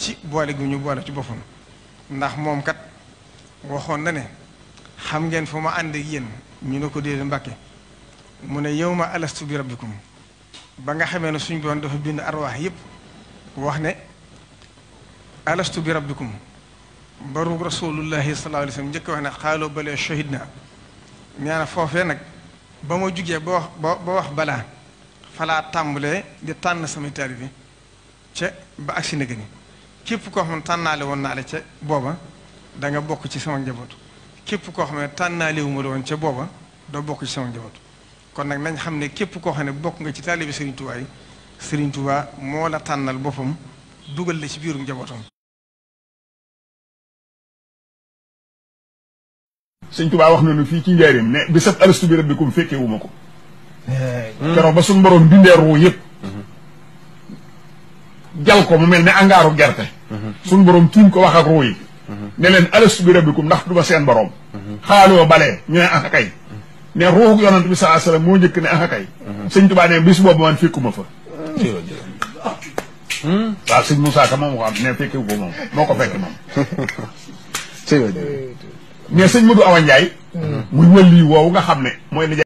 ci boole gu ñu boole ci boppam ndax moom kat waxoon na ne xam ngeen fu ma ànd ak yéen ñu ne ko déedéet Mbàkke mu ne yow ma alastu bi rabbikum ba nga xamee ne suñ boon dafa bind arwaax yépp wax ne alastu bi rabbikum baru rasulullahi sallallahu alayhi wa sallam njëkk wax ne xaaloo balee shahidna nee na foofee nag ba ma jugee ba wax ba ba wax balaa falaa tàmbalee di tànn samay taalibe ca ba agsi na gëni képp koo xam ne tànnaale woon naa la ca booba da nga bokk ci sama njaboot képp koo xam ne tànnaale wu ma la woon ca booba doo bokk ci sama njaboot kon nag nañ xam ne képp koo xam ne bokk nga ci taalibe Serigne Touba yi Serigne Touba moo la tànnal boppam dugal la ci biirum njabootam. sëñ Tuubaa wax nañu fii ci njaareem ne bi sab alastu bi rabbikum fekkee wu ma ko keroog ba suñu borom bindee ruu yëpp jal ko mu mel ne angaaru gerte suñu borom tiim ko wax ak ruu yi ne leen alastu bi rabbikum ndax du ma seen borom xaaloo balee ñu ne aka kay ne ruuxu yonant bi salaa salaam moo njëkk ne aka kay sëñ Tuubaa ne bis boobu man fekkuma fa waaw sëñ Moussa Ka moom ko am ne fekkewu ko moom moo ko fekk moom mais sëñ Modou Awa Ndiaye muy wëlli woowu nga xam ne mooy